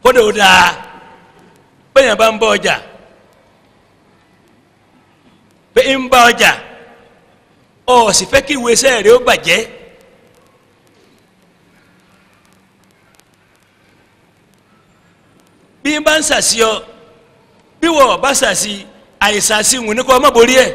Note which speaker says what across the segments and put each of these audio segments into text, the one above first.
Speaker 1: kódà ó dáa bẹ́ẹ̀ bá ń bọ ọjà pé ń bá ọjà ọ sì fẹ́ kí ìwé iṣẹ́ rẹ̀ ó bàjẹ́ bí n bá ń sàṣì ọ bí wọ́n bá sàṣì àìsàṣì wù ní kọ́ ọmọ borí ẹ̀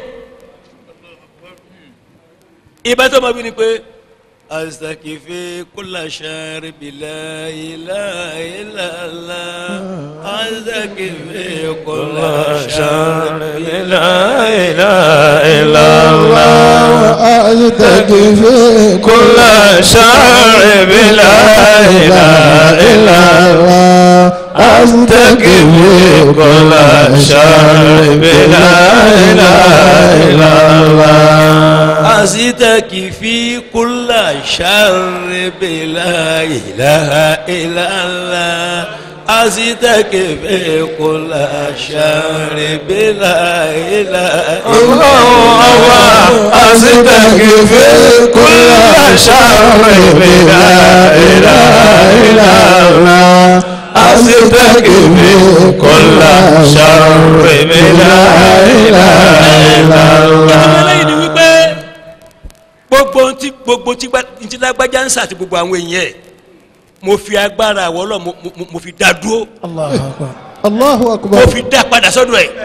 Speaker 1: ìbá tó ma wí ni pé astakifi kula shari bila ilaha illallah astakifi kula shari bila ilaha illallah
Speaker 2: أستكفي
Speaker 3: كل شر بلا إله إلا الله أستكفي كل شر بلا إله إلا الله
Speaker 1: astakifi kula shari bila ilaha illallah astakifi kula shari bila ilaha
Speaker 3: الله الله أستكفي كل شر بلا إله إلا الله أستكفي كل شر بلا إله إلا الله
Speaker 1: eléyìí ni wípé gbogbo ntí gbogbo ntí gbá- ntí lágbájá ń sàti gbogbo àwọn èèyàn ẹ̀ mo fi agbára àwọ̀ ọlọ́ mo- mo- mo fi dá dúró
Speaker 2: الله أكبر الله
Speaker 1: mo
Speaker 2: أكبر
Speaker 1: fi dá padà sọ́dọ̀ ẹ̀.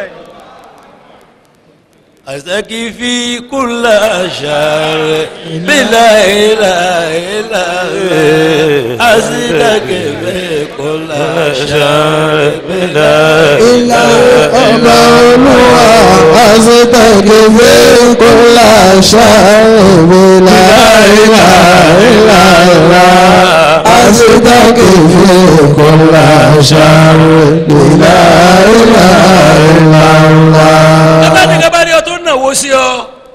Speaker 1: astakifi kula shari bila ilaha illallah astakifi kula shari bila
Speaker 2: إلا أبا olúwa أستكفي كل شر لا إله إلا الله أستكفي كل شر لا إله إلا الله
Speaker 1: abáni kábàárì ọ tó nàwó sí ọ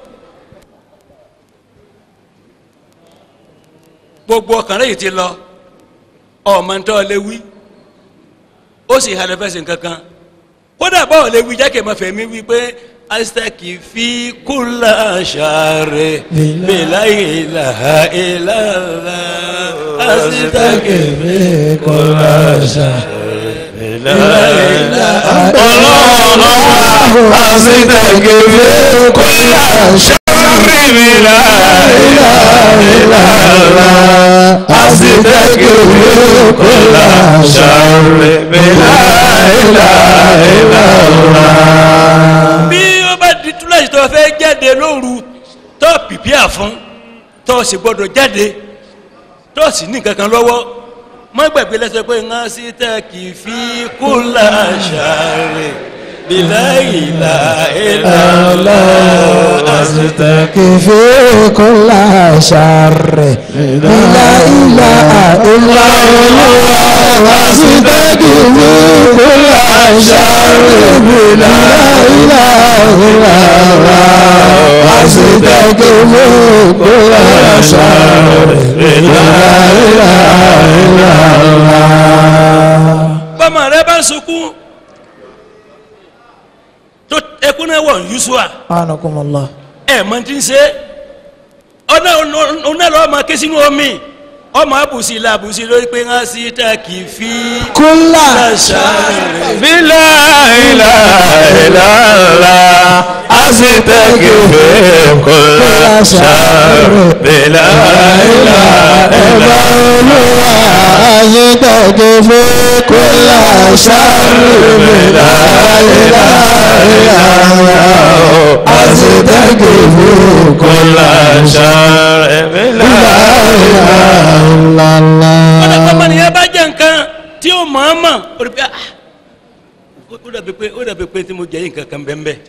Speaker 1: gbogbo ọkàn rẹ yìí ti lọ ọmọ ntọ́ lè wí ó sì halẹ̀ fẹsẹ̀ nkankan kódà báwo lè wí jákè máa fẹ̀mí wí pé asitaki fi kúlà sàrè bìlà ìlàhà ìlàlà asitaki fi kúlà sàrè bìlà ìlàhà
Speaker 3: الله أستكفي كل شر بلا إله إلا الله أستكفي كل شر بلا إله إلا الله
Speaker 1: bí ó bá di túláṣì tó fẹ́ jáde lóru tó pìpìà fún tó sì gbọdọ̀ jáde tó sì ní kankan lọ́wọ́ má gbàgbé lẹ́sẹ̀ pé ń sí tẹ́ kì í fi kó láṣàrè bìlà ìlà ìlà
Speaker 2: أستكفي كل شر لا إله إلا الله أستكفي كل شر لا إله إلا الله أستكفي كل شر لا إله إلا الله
Speaker 1: bọ́mọ rẹ bá ń sunkún tó ẹkún náà wọ̀ ń yusua
Speaker 2: أنكم الله
Speaker 1: ẹ̀ mọ̀ tí ń ṣe ọ̀nà ọ̀nà lọ́wọ́ máa ké sínú omi ọmọ àbùsí ilà àbùsí lórí pé ń sí tẹ́ kì í fi
Speaker 2: كل
Speaker 1: láṣàrè.
Speaker 3: بلا إله إلا الله أستكفي كل شر بلا إله إلا
Speaker 2: أستكفي كل شر
Speaker 3: بلا إله إلا الله أستكفي كل شر بلا إله
Speaker 2: إلا
Speaker 1: ọ̀nà
Speaker 2: الله
Speaker 1: pàpà nìyẹn bá jẹ́ nǹkan tí ó mọ̀ ọ́n mọ̀ ó rí pé ah ó dàbí pé ó dàbí pé tí mo jẹ́ yìí nǹkan kan bẹ́ẹ̀ bẹ́ẹ̀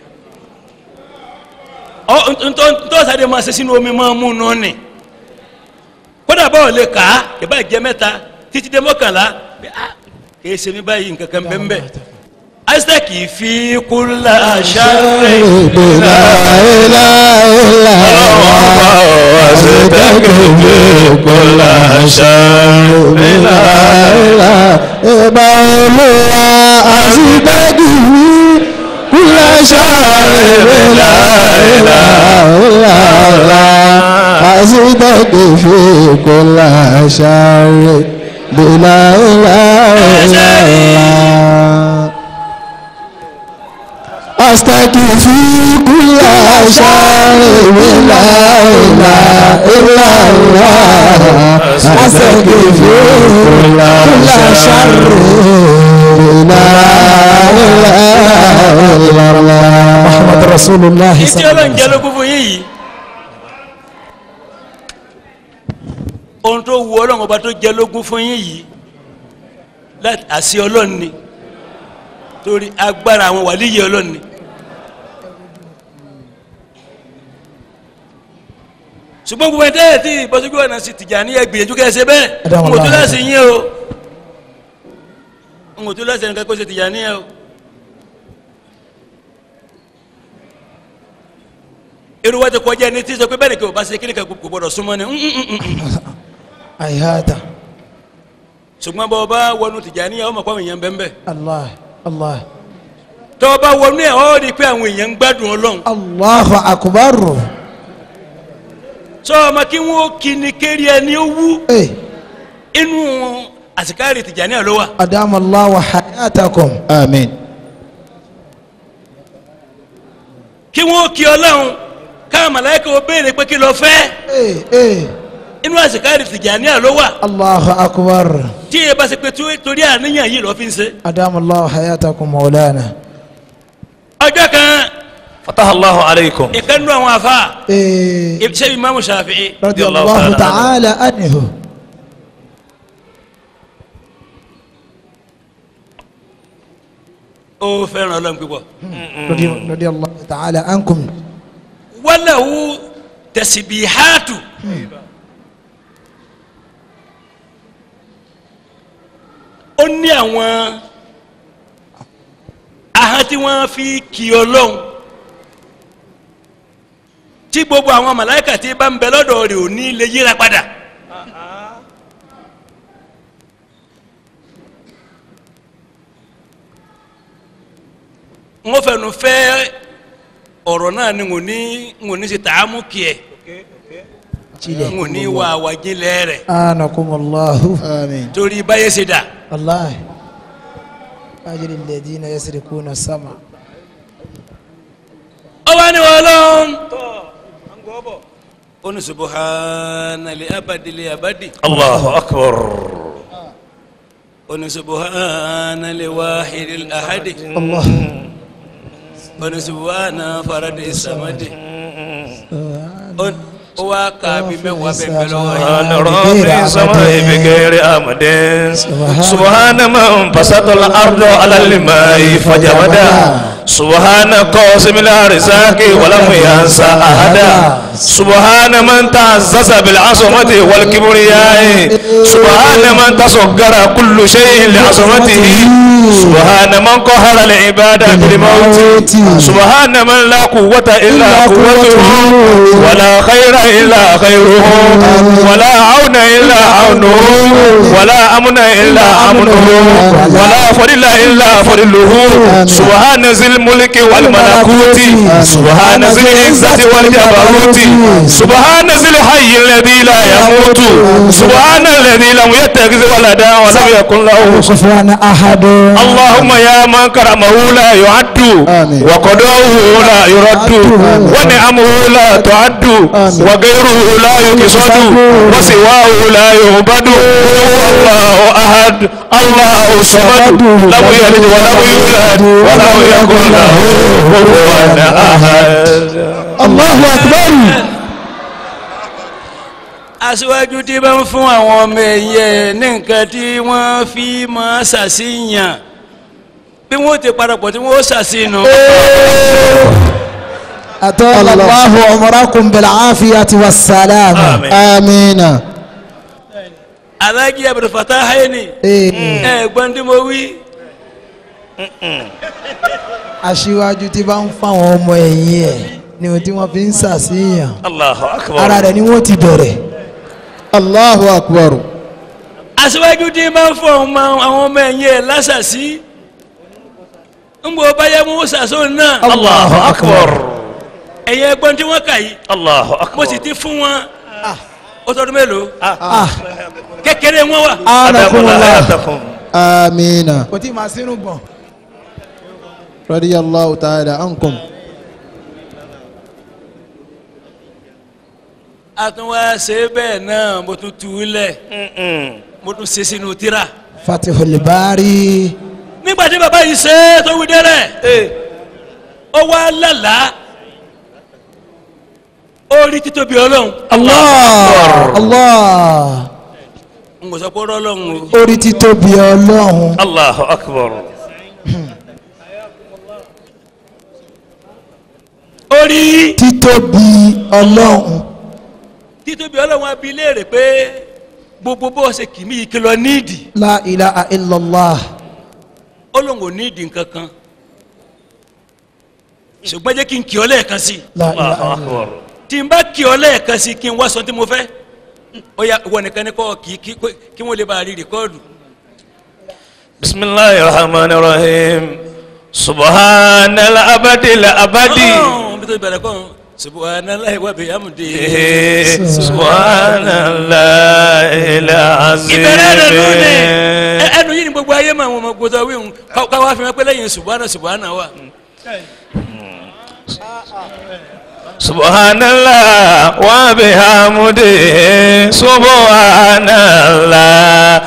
Speaker 1: ọ ntọ́ ntọ́ sáré máa ṣe sínú omi máa mú un nù ni kódà báwo lè kà á ìbá jẹ mẹ́ta títí dé mọ́kànlá pé ah kìí ṣe mi báyìí nǹkan kan bẹ́ẹ̀ bẹ́ẹ̀ isaac fi kúlà ṣáré
Speaker 2: لا إله إلا الله
Speaker 3: أستكفي كل شر بلا
Speaker 2: إله إلا الله أستكفي كل شر لا إله إلا الله أستكفي كل شر لا إله إلا أستكفي كل شر لا إله إلا الله أستكفي كل شر لا إله إلا الله محمد رسول الله
Speaker 1: ìdí
Speaker 2: صلى الله
Speaker 1: ọlọ́run
Speaker 2: عليه
Speaker 1: jẹ́
Speaker 2: وسلم
Speaker 1: lógún fún yín yìí ohun tó wu ọlọ́run ọba tó jẹ́ lógún fún yín yìí láti àṣì ọlọ́run ni torí agbára àwọn wàlíyé ọlọ́run ni ṣùgbọ́n gbogbo ẹ̀dá ẹ̀ tí ìbọ̀sọ́jú ọ̀nà sì tìjà ní ẹgbìyànjú kẹ́ ẹ ṣe bẹ́ẹ̀
Speaker 2: Adamu
Speaker 1: n kò tó
Speaker 2: Allah.
Speaker 1: láti yín o n kò tó láti ẹnìkan kó ṣe tìjà ní ẹ o. irú wa ti kọjá ẹni tí sọ pé bẹ́ẹ̀ ni kò bá ṣe kíni kan kò gbọdọ̀ súnmọ́ ni mm, mm, mm, mm.
Speaker 2: أيهاتا
Speaker 1: ṣùgbọ́n bọ́ bá wọnú Tìjàníyà ọmọ pàwọn èèyàn bẹ́ẹ̀ bẹ́ẹ̀
Speaker 2: الله الله
Speaker 1: tọ́ bá wọnú ẹ̀ ọ́ rí i pé àwọn èèyàn ń gbádùn ọlọ́run
Speaker 2: الله أكبر
Speaker 1: sọ ọmọ kí wọ́n kí ni kéré ẹni ó wú
Speaker 2: إيه
Speaker 1: inú àsìkárì Tìjàníyà ló wà
Speaker 2: أدام الله حياتكم آمين
Speaker 1: kí wọ́n kí ọlọ́run káwọn màláíkà ó béèrè pé kí ló fẹ́
Speaker 2: إيه إيه
Speaker 1: inú àsìkárì Tìjàníyà ló wà
Speaker 2: الله أكبر
Speaker 1: tí ẹ bá ṣe pé tó- torí àníyàn yìí lọ́ fi ń ṣe
Speaker 2: أدام الله حياتكم مولانا
Speaker 1: ọjọ́ kan
Speaker 3: فتح الله عليكم
Speaker 1: ìkànnú àwọn afa
Speaker 2: إيه
Speaker 1: ṣé Imamu Shafi'i
Speaker 2: رضي
Speaker 3: الله
Speaker 2: الله
Speaker 3: تعالى
Speaker 2: تعالى عنه
Speaker 1: ó fẹ́ràn ọlọ́run púpọ̀.
Speaker 2: رضي, رضي الله تعالى عنكم
Speaker 1: walahu tasibihatu ó ní àwọn ahọ́n tí wọ́n fi kì ọlọ́run tí gbogbo àwọn màláìkà tí bá ń bẹ lọ́dọ̀ rẹ̀ ò ní lè yíra padà. wọ́n fẹnu fẹ́ ọ̀rọ̀ náà ni ngò ní ngò ní ṣe tààmú kìí ngò ní wà wàjílẹ̀ rẹ̀
Speaker 2: آنكم الله آمين
Speaker 1: torí báyé ṣe dà.
Speaker 2: الله أجل الذين يسرقون السمع
Speaker 1: ọba ni wọn lọ́n. ó ní subuhana li abadi li abadi.
Speaker 3: الله أكبر
Speaker 1: ó ní subuhana li wahidi li ahadi.
Speaker 2: الله
Speaker 1: ó ní subuhana faradi samadi. ó ó wá ka bí mẹ́wàá bẹ́ẹ̀ bẹ́ẹ̀ lọ́wọ́ yìí.
Speaker 3: سبحان رب السماء بغير أمد سبحان من بسط الأرض على الماء فجمدها سبحان قاسم الأرزاق ولم ينسى أحدا سبحان من تعزز بالعصمة والكبرياء سبحان من تصغر كل شيء لعصمته سبحان من قهر العباد بالموت سبحان من لا قوة إلا قوته ولا خير إلا خيره ولا عون إلا عونه ولا أمن إلا أمنه ولا فضل إلا فضله سبحان ذي الملك والملكوت سبحان ذي العزة والجبروت سبحان ذي الحي الذي لا يموت سبحان الذي لم يتخذ ولدا ولم يكن له
Speaker 2: كفوان أحد
Speaker 3: اللهم يا من كرمه لا يعد
Speaker 2: آمين.
Speaker 3: وقدره لا يرد ونعمه لا تعد وغيره لا يقصد وسواه لا يعبد الله أحد الله الصمد لم يلد ولم يولد ولم يكن له كفوا أحد
Speaker 2: الله أكبر
Speaker 1: aṣíwájú tí bá ń fún àwọn ọmọ ẹ̀yẹ ní nǹkan tí wọ́n fi máa ṣàṣìyàn bí wọ́n ti parapọ̀ tí wọ́n ṣàṣìnà.
Speaker 2: أطال الله عمركم بالعافية والسلامة
Speaker 3: آمين.
Speaker 2: آمين
Speaker 1: alájí abdulfatah hayni
Speaker 2: إيه.
Speaker 1: ẹ gbọ́n tí mo wí
Speaker 2: aṣíwájú tí bá ń fáwọn ọmọ ẹ̀yìn ẹ̀ ni ohun tí wọ́n fi ń ṣàṣeyàn
Speaker 3: الله
Speaker 2: ara
Speaker 3: أكبر
Speaker 2: rẹ̀ ni wọ́n ti bẹ̀rẹ̀. Allahu akbar.
Speaker 1: aṣíwájú tí bá ń fún ọmọ àwọn ọmọ ẹ̀yìn ẹ̀ lásàsí ń bọ̀ báyà mú sàṣọ náà
Speaker 3: الله أكبر
Speaker 1: ẹ̀yẹ gbọ́n tí wọ́n kà yìí
Speaker 3: الله
Speaker 1: mo sì
Speaker 3: أكبر
Speaker 1: ti fún wọn ó tọdún mélòó
Speaker 2: Ah,
Speaker 1: kékeré wọn wà
Speaker 3: أدام الله
Speaker 2: anakumullah.
Speaker 3: حياتكم
Speaker 2: Amina. Kò tí ì máa sínú gbọ̀n. radiyallahu ta'ala ankum.
Speaker 1: àtúnwá ṣe bẹ́ẹ̀ náà mo tún tu ú lẹ̀ mo tún ṣe sínú tírà
Speaker 2: fatihul bari.
Speaker 1: nígbà tí bàbá yìí ṣe é tó wí dẹ́rẹ́ ó wá lálàá ó rí títóbi ọlọ́run
Speaker 2: allah allah
Speaker 1: n kò sọ pé ọ̀rọ̀ ọlọ́run o
Speaker 2: orí títóbi ọlọ́run.
Speaker 3: Allahu akbar.
Speaker 1: ó rí
Speaker 2: títóbi ọlọ́run.
Speaker 1: títóbi ọlọ́run abi léèrè pé gbogbo bó ṣe kì mí yìí kí lọ níìdì
Speaker 2: la ilaha illallah.
Speaker 1: ọlọ́run ò níìdì nǹkan kan ṣùgbọ́n jẹ́ kí n kì ọ́ lẹ́ẹ̀kan sí i
Speaker 2: la ilaha
Speaker 3: Allahu
Speaker 2: illallah.
Speaker 3: akbar.
Speaker 1: tí n bá kì ọ́ lẹ́ẹ̀kan sí i kí n wá sọ tí mo fẹ́ ó yá ìwọ nìkan ní kọ́ kì í kí kí wọ́n lè bá a rí rìkọ́ọ̀dù
Speaker 3: بسم الله الرحمن الرحيم سبحان الأبد الأبدي
Speaker 1: ọ̀hún bí tó bẹ̀rẹ̀ kọ́ subhanallahi wa bihamdihi.
Speaker 3: سبحان الله
Speaker 1: ìbẹ̀rẹ̀ rẹ̀ lónìí
Speaker 3: العظيم
Speaker 1: ẹ- ẹnu yìí ni gbogbo ayé máa wọn ọmọ gbọdọ̀ wíwùn káwá fi wọn pé lẹ́yìn subhana subhana wa.
Speaker 3: سبحان الله وبحمده سبحان الله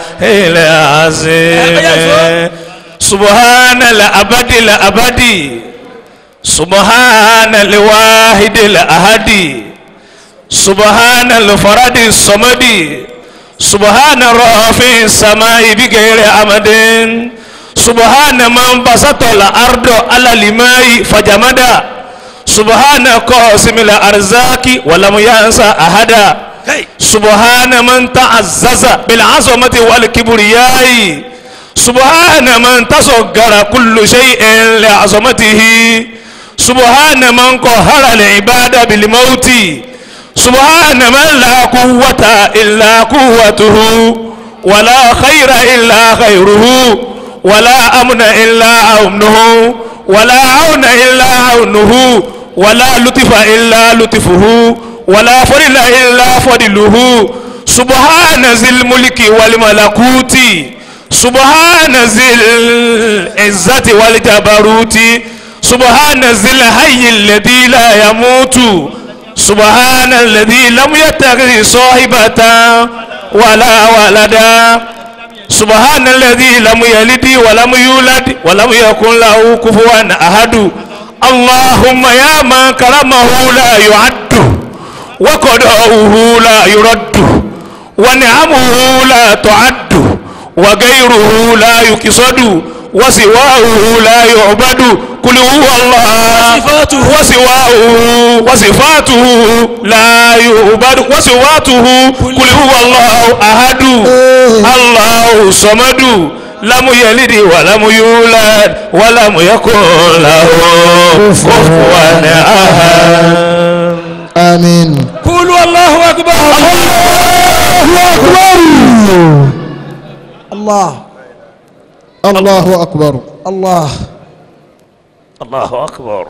Speaker 3: العظيم سبحان الأبد الأبدي سبحان الواحد الأحد سبحان الفرد الصمد سبحان رافع السماء بغير عمد سبحان من بسط الأرض على الماء فجمد سبحان قاسم الأرزاق ولم ينسى أحدا
Speaker 1: Hey.
Speaker 3: سبحان من تعزز بالعظمة والكبرياء سبحان من تصغر كل شيء لعظمته سبحان من قهر العباد بالموت سبحان من لا قوة إلا قوته ولا خير إلا خيره ولا أمن إلا أمنه ولا عون إلا عونه ولا لطف إلا لطفه ولا فضل إلا فضله سبحان ذي الملك والملكوت سبحان ذي العزة والجبروت سبحان ذي الحي الذي لا يموت سبحان الذي لم يتخذ صاحبة ولا ولدا سبحان الذي لم يلد ولم يولد ولم يكن له كفوا أحد اللهم يا من كرمه لا يعد وقضاؤه لا يرد ونعمه لا تعد وغيره لا يقصد وسواه لا يعبد قل هو الله
Speaker 1: وصفاته.
Speaker 3: وسواه وصفاته لا يعبد وسواته قل هو الله أحد الله صمد لم يلد ولم يولد ولم يكن له كفوا أحد
Speaker 2: آمين
Speaker 1: kúlù Allahu akbar.
Speaker 2: الله
Speaker 4: الله أكبر
Speaker 2: الله
Speaker 3: الله أكبر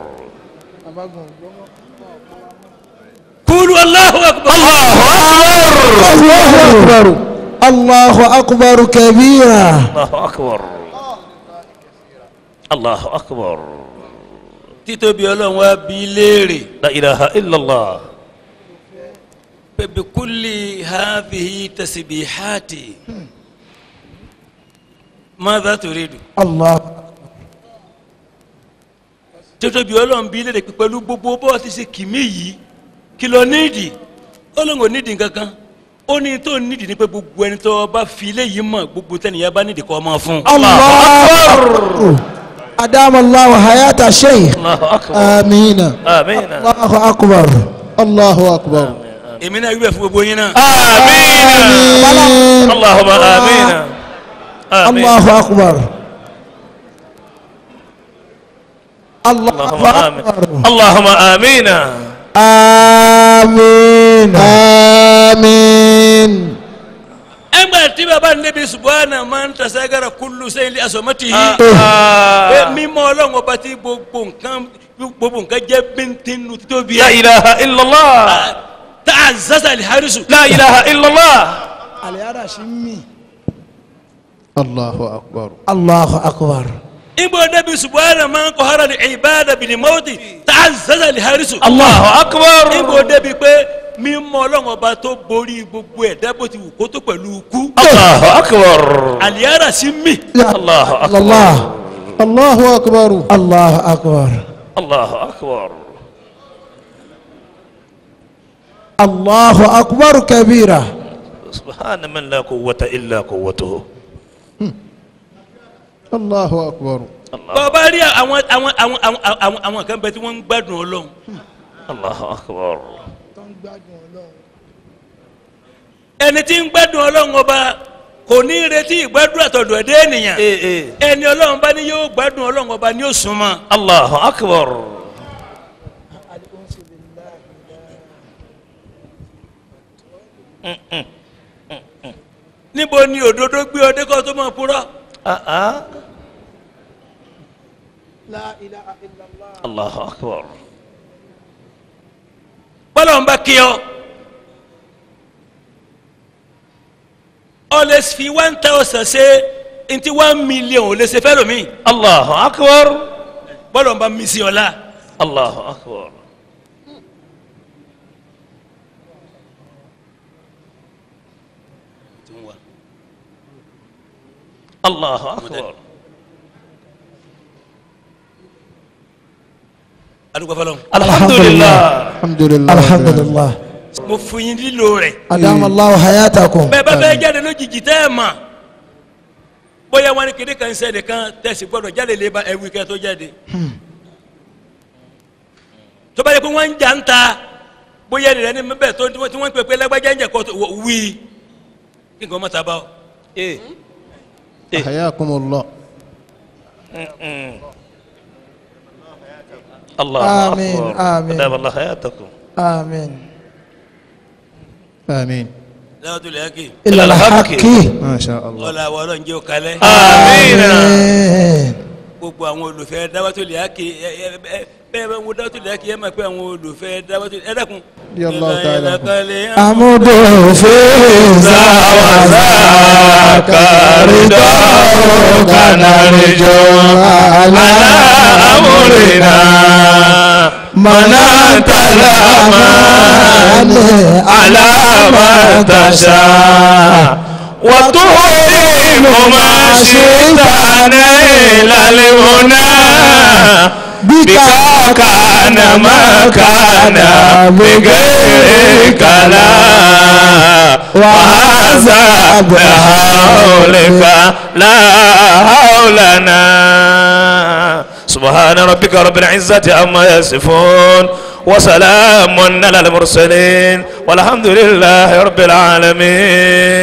Speaker 1: kúlù Allahu akbar.
Speaker 2: الله أكبر الله أكبر كبيرا
Speaker 3: الله أكبر الله أكبر
Speaker 1: títóbi ọlọ́run wa bí léèrè
Speaker 3: لا إله إلا الله
Speaker 1: pé bi kulli hadhihi tasbihati madha turidu.
Speaker 2: الله
Speaker 1: títóbi ọlọ́run bí léèrè pé pẹ̀lú gbogbo bó ti ṣe kìmí yìí kí ló nídìí ọlọ́run ò nídìí kankan ó ní tó nídìí ní pé gbogbo ẹni tó bá fi léyìí mọ̀ gbogbo tẹ́nìyàn bá nídìí kọ́ ọ máa fún.
Speaker 2: الله أكبر أدام الله حياة الشيخ
Speaker 3: الله أكبر
Speaker 2: آمين
Speaker 3: آمين
Speaker 2: الله أكبر
Speaker 4: الله أكبر
Speaker 1: èmi náà wíwẹ̀ fún gbogbo yín náà.
Speaker 3: آمين اللهم آمين آمين
Speaker 2: الله أكبر الله
Speaker 3: اللهم آمين
Speaker 2: أكبر
Speaker 3: اللهم آمين
Speaker 2: آمين
Speaker 4: آمين
Speaker 1: ẹgbẹ́ tí bàbá níbi subahana máa ń tasagara kúlù sẹ́yìn lé asọ̀mọ́tì yìí. pé mímọ́ ọlọ́run ọba tí gbogbo nǹkan gbogbo nǹkan jẹ́ bíntín títóbi
Speaker 3: لا
Speaker 1: ẹ̀.
Speaker 3: إله إلا الله
Speaker 1: tá a zasa aliharisu.
Speaker 3: لا إله إلا الله
Speaker 2: العرش مي
Speaker 4: الله أكبر
Speaker 2: الله أكبر
Speaker 1: ibo débi subahana man kò hara ni ibada bìnnì mọ́tì tá a zazà lè harisu.
Speaker 3: Allahu akbar.
Speaker 1: ibo débi pé mímọ́ ọlọ́run ọba tó borí gbogbo ẹ̀dá bó ti wù kó tó pẹ̀lú ikú.
Speaker 3: Allahu akbar.
Speaker 1: àlìyára sí mi.
Speaker 3: Allahu akbar.
Speaker 2: Allah
Speaker 4: الله أكبر
Speaker 2: Allah akbar
Speaker 3: Allahu akbar.
Speaker 2: Allahu akbar kabira
Speaker 3: سبحان من لا قوة إلا قوته
Speaker 4: الله أكبر
Speaker 1: bọ́ọ̀bá rí àwọn àwọn àwọn àwọn àwọn àwọn kan bẹ tí wọ́n ń gbádùn ọlọ́run.
Speaker 3: الله أكبر
Speaker 1: ẹni tí ń gbádùn ọlọ́run ọba kò ní retí ìgbádùn àtọ̀dọ̀ ẹ̀dẹ́ ènìyàn.
Speaker 3: إيه إيه
Speaker 1: ẹni ọlọ́run bá ní yóò gbádùn ọlọ́run ọba ní òsùnmọ́.
Speaker 3: الله أكبر
Speaker 1: níbo ni òdodo gbé ọdẹ kó tó máa purọ́.
Speaker 3: آه آه. الله أكبر
Speaker 1: bọ́lá ń bá kí ọ. ọ lè fi one thousand ṣe ntí one million ò lè ṣe fẹ́ lómi.
Speaker 3: الله أكبر
Speaker 1: bọ́lá ń bá mi sí ọ la.
Speaker 3: الله أكبر الله أكبر
Speaker 1: adúgbò fọlọ́.
Speaker 3: الحمد لله
Speaker 4: الحمد لله
Speaker 2: alhamdulillah
Speaker 1: mo fún yín lílo rẹ̀.
Speaker 2: adamallahu hayatakum
Speaker 1: bẹ́ẹ̀ bá fẹ́ jáde lójijì tẹ́ ẹ̀ mà bóyá wọn ní kéde kan sẹ́ni kan tẹ̀sí gbọ́dọ̀ jáde lè ba ẹ̀wì kẹ́ tó jáde. tó bá yẹ kó wọ́n ń jà ń ta bóyá ẹni rẹ̀ ní bẹ́ẹ̀ tó tí wọ́n ń pè pé lágbájá ń jẹ́ kó wí kí nǹkan má ta bá ọ.
Speaker 3: إيه
Speaker 4: حياكم الله
Speaker 3: الله
Speaker 2: آمين،
Speaker 3: أكبر
Speaker 2: آمين.
Speaker 3: أدام الله حياتكم
Speaker 2: amin
Speaker 4: آمين
Speaker 1: lẹ́wọ́n tó lè yá kí
Speaker 2: ila alhaqi
Speaker 4: ما شاء الله
Speaker 1: ọ̀la àwọn ọlọ́run jẹ́ òkàlẹ́.
Speaker 3: آمين
Speaker 2: amin
Speaker 1: gbogbo àwọn olùfẹ́ dáwọ́tò lè yá kí ẹ ẹ ẹ bẹ́ẹ̀ bá ń wo dáwọ́tò lè yá kí ẹ máa pé àwọn olùfẹ́ dáwọ́tò ẹ dákun.
Speaker 4: Bí Allah ta'ala.
Speaker 2: amudu feza
Speaker 3: وذاك رضاك نرجو على أمرنا من أنت الأمان على ما تشاء وتحرم ما شئت نيل المنى بك كان ما كان بغيرك لا وهذا بحولك لا حولنا سبحان ربك رب العزة عما يصفون وسلام على المرسلين والحمد لله رب العالمين